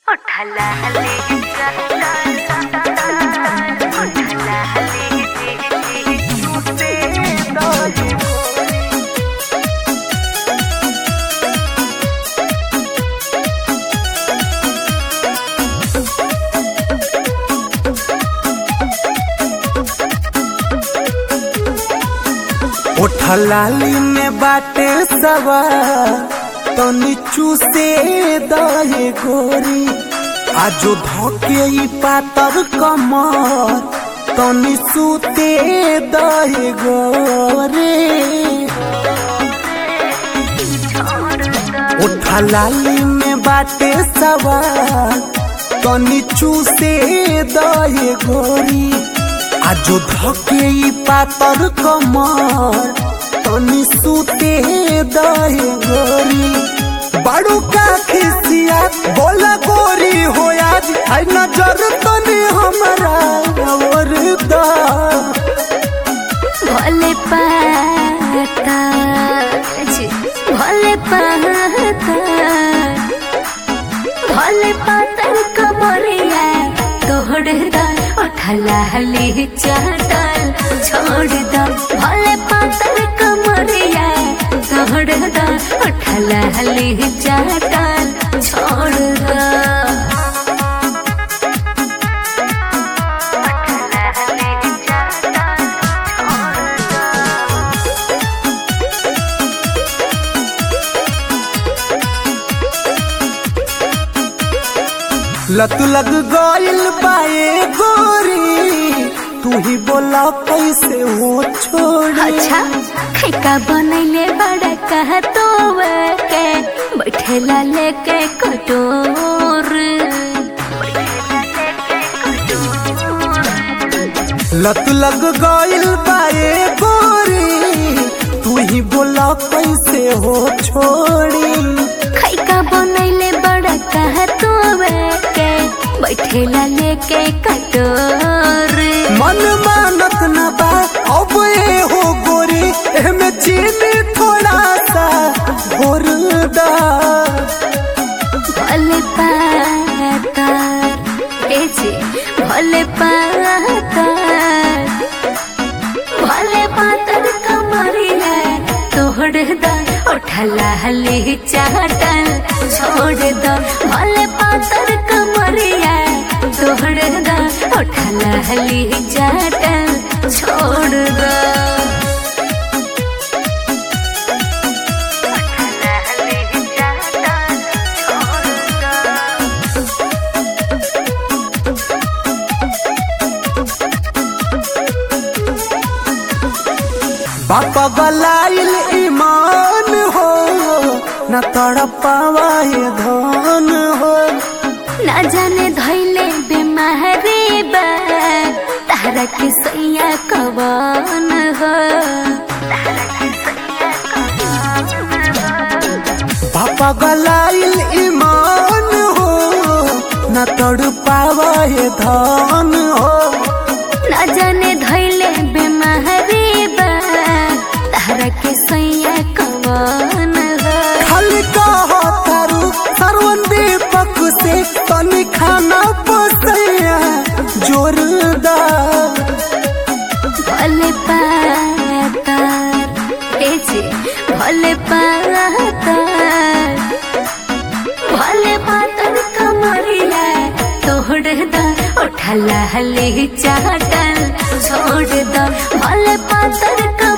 उठला ले उठला ले छूटे दौड़े ओठलाली में बाटे सवा तो नीचू से दहे गोरी आजो धोके ई पातर कमर तो निसूते दहे गोरे ओठलाली में बाटे सवा तो नीचू से दहे गोरी आजो धके ई पातर कमर तनी सूते दहे गोरी बड़ू का खिसिया बोला गोरी हो आज आई नजर तनी हमरा और दा भोले पाता जी, भोले पाता भोले पातर कमरिया तोड़ दा उठला हली चाटल छोड़ दा भोले पातर कमरिया तोड़ दा उठला हली चाटल छोड़ दा लत लग गइल बाए गोरी तू ही बोला कैसे हो छोड़ी अच्छा खैका बनैले बड़ा कह तो के बैठेला लेके कटोर लत लग गइल बाए गोरी तू ही बोला कैसे हो छोड़ी खैका बनैले बड़ा कह तो के बैठेला लेके कटोर मन मानत न बा अब ए हो गोरी एमे चीनी थोड़ा सा घोर दा भले पातार ए जी भले पातार भले पातर कमरिया तोड़ दा उठला हली चाटल छोड़ दा भले पातर कमरिया तोड़ दा उठला हली चाटल छोड़ दा उठला हली चाटल छोड़ दा बापा गलाइल ईमान हो न तड़पावाए धन हो ना जाने धैले बेमारी बा तारा के सैया कवन हो बापा गलाइल ईमान हो न तड़पावाए धन हो ना जाने धैले बेमारी बा तारा के सैया कवन हो खाली कहो तारू सरवन दीपक से तनी खाना पसैया जोरदार भले पातार ए जी भले पातार भले पातर कमरिया तोड़ दा उठला हली चाटल छोड़ दा भले पातर कमरिया